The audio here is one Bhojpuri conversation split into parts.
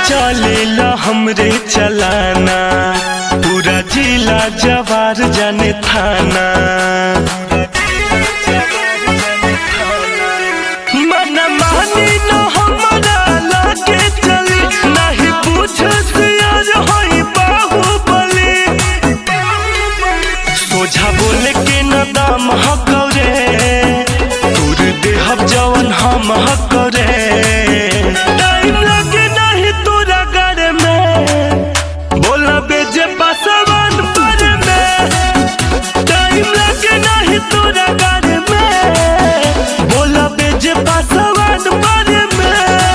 चलेला हमरे चलाना पूरा जिला जवार जाने थाना मन मानी न हमरा लागे चली नहीं पूछस यार होई बाहुबली सोझा बोले के न दाम हकरे तोर देहब जवन हम हकरे टाइम लगे नहीं तोरा गारे में बोला बेजे पासवान पर में टाइम लगे नहीं तोरा गारे में बोला बेजे पासवान पर में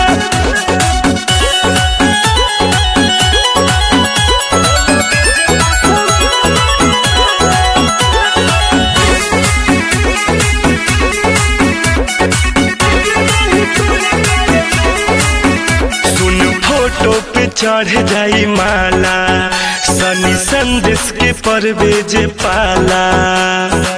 सुन फोटो पे चढ़ जाई माला सनी संदेश के परवेज पाला